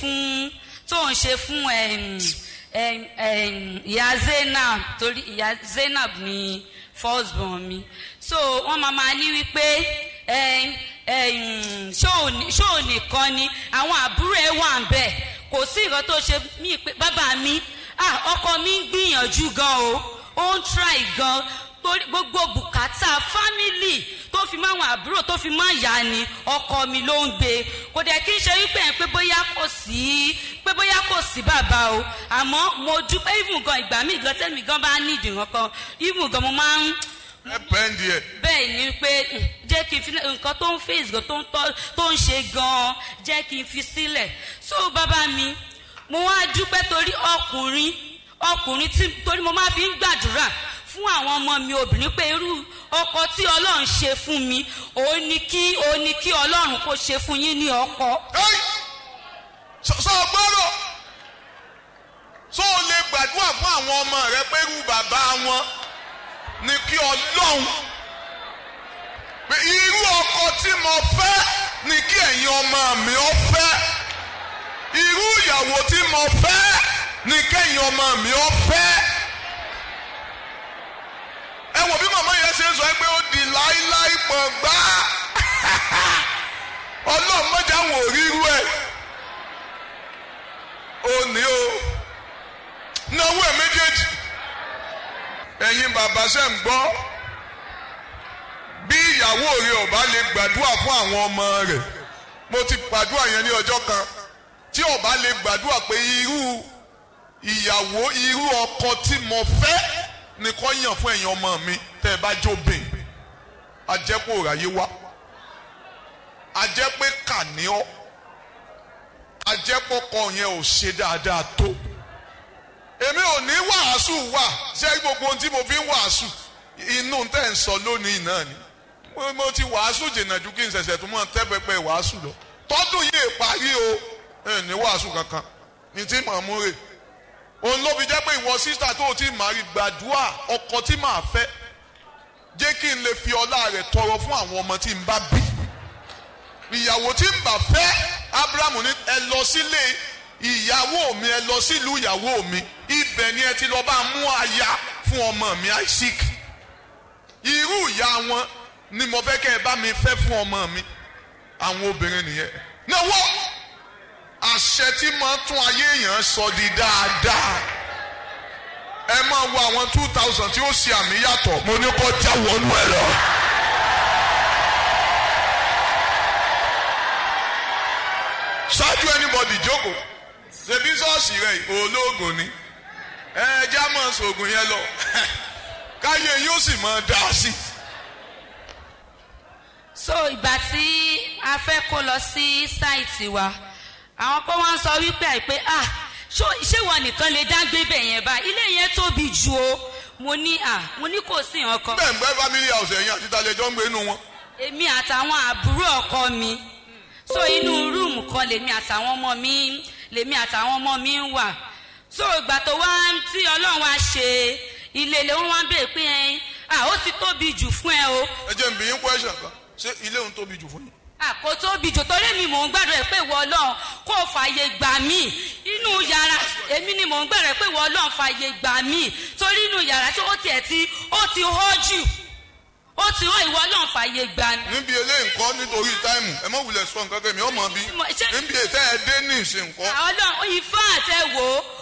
fún tó ń ṣe fún em, em, em, ìyá zainab torí ìyá zainab ni first born mi so wọ́n máa máa ní wípé em, em, ṣó ní- ṣó nìkan ni àwọn àbúrò ẹ̀ wà ń bẹ̀ kò sí nǹkan tó ṣe mí pé bàbá mi ah ọkọ mi ń gbìyànjú gan o ó ń try gan torí gbogbo bùkátà fámìlì tó fi máa wọn àbúrò tó fi máa yá ni ọkọ mi ló ń gbé kò dẹ̀ kí n ṣe wípé ẹ̀ pé bóyá kò sí pé bóyá kò sí bàbá o àmọ́ mo dúpẹ́ even gan ìgbà míì gan tẹ́mi gan bá nídìí nǹkan even gan mo máa ń ẹ pẹ́ǹdì ẹ̀ bẹ́ẹ̀ ni pé mm, jẹ́ kí n fi nǹkan tó ń face gan tó ń tọ́ tó ń ṣe gan jẹ́ kí n fi sílẹ̀ so bàbá mi mo wá dúpẹ́ torí ọkùnrin ọkùnrin tí torí mo máa fi ń gbàdúrà fún àwọn ọmọ mi obìnrin pé irú ọkọ tí ọlọ́run ṣe fún mi òun ni kí òun ni kí ọlọ́run kó ṣe fún yín ní ọkọ. Ẹ́ì! sọ sọ gbọ́dọ̀ sọ ò lè gbàdúrà fún àwọn ọmọ rẹ pé irú bàbá wọn ni kí ọlọ́run pé irú ọkọ tí mo fẹ́ ni kí ẹ̀yin ọmọ mi ó fẹ́ irú ìyàwó tí mo fẹ́ ni kẹ́yin ọmọ mi ó fẹ́ ẹ wò bí màmá yẹn ṣe ń sọ pé ó di láíláí pọ̀ gbá ọlọ́run mọ́jà wò ríru ẹ̀ ó ní o náwó ẹ̀ méjèèjì ẹ̀yin bàbá ṣe ń gbọ́ bí ìyàwó rẹ ò bá lè gbàdúrà fún àwọn ọmọ rẹ̀ mo ti gbàdúrà yẹn ní ọjọ́ kan tí ò bá lè gbàdúrà pé irú ìyàwó irú ọkọ tí mo fẹ́ nìkan yàn fún ẹ̀yin ọmọ mi tẹ́ ẹ bá jóbìn ajẹ́pọ̀ òráyé wá ajẹ́pẹ́ kàníọ́ ajẹ́pọ̀kọ yẹn ò ṣe dáadáa tó èmi ò ní wàásù wà ṣé gbogbo ohun tí mo fi ń wàásù inú tẹ̀ ń sọ lónìí náà ni mo, mo ti wàásù jìnnà ju kí n ṣẹ̀ṣẹ̀ tó mọ̀ tẹ́ pẹpẹ wàásù lọ tọ́dún yìí parí o ẹ̀ ní wàásù kankan ní tí màá mú rè òun ló fi jẹ́ pé ìwọ sísá tó o ti máa rí gbàdúrà ọkọ tí màá fẹ́ jẹ́ kí n lè fi ọlá rẹ̀ tọrọ fún àwọn ọmọ tí n bá bí ìyàwó tí n bà fẹ́ abrahamu ní ẹ lọ sílé ìyàwó mi ẹ lọ sílùú ìyàwó mi ibẹ̀ ni ẹ ti lọ bá mú aya fún ọmọ mi isaac irú ìyá wọn ni mo fẹ́ kẹ́ ẹ bá mi fẹ́ fún ọmọ mi àwọn obìnrin nìyẹn náwó àṣẹ tí máa tún ayé èèyàn sọ di dáadáa ẹ máa wo àwọn two thousand tí ó ṣe àmì yàtọ̀ mo ní kó já wọnú ẹ lọ. ṣáájú anybody jókòó ṣebí ṣọ́ọ̀ṣì rẹ̀ olóògùn ni ẹ já mọ̀ ṣoògùn yẹn lọ káyé yóò sì mọ̀ dá sí. so ìgbà tí a fẹ́ kó lọ sí sáìtì wa àwọn kan wá ń sọ wípé àìpé ah ṣó ṣé ìwọ nìkan lè dá gbé bẹ̀ yẹn bá ilé yẹn tóbi jù o mo ní ah mo ní kò sí nǹkan bẹ́ẹ̀ ń gbẹ́ family house ẹ̀yìn àti ìtàlẹ́jọ́ ń gbé inú wọn. èmi àtàwọn àbúrò ọkọ mi so inú rúùmù kan lèmi àtàwọn ọmọ mi lèmi àtàwọn ọmọ mi ń wà so ìgbà tó wá tí ọlọ́run wá ṣe ilé ilé wọn wá ń bèèrè pé ẹ ah ó ti tóbi jù fún ẹ o ẹ jẹ́ n bí yín question kan ṣé ilé òun tóbi jù fún yín. àkó tóbi jù torí mi mò ń gbàdúrà pé ìwọ ọlọ́run kó fààyè gbà mí inú yàrá èmi ni mò ń gbàdúrà pé ìwọ ọlọ́run fààyè gbà mí torí inú yàrá tí ó tiẹ̀ ti ó ti hó jù ó ti hó ìwọ ọlọ́run fààyè gbà mí. níbi eléyìí nǹkan nítorí táìmù ẹ mọ̀ wulẹ̀ sọ nǹkan kẹ́mi ọmọ bí Mo- ṣé- níbi ètò ẹ̀ dé ní ìsìn nǹkan ọlọ́run ifá àtẹ̀wò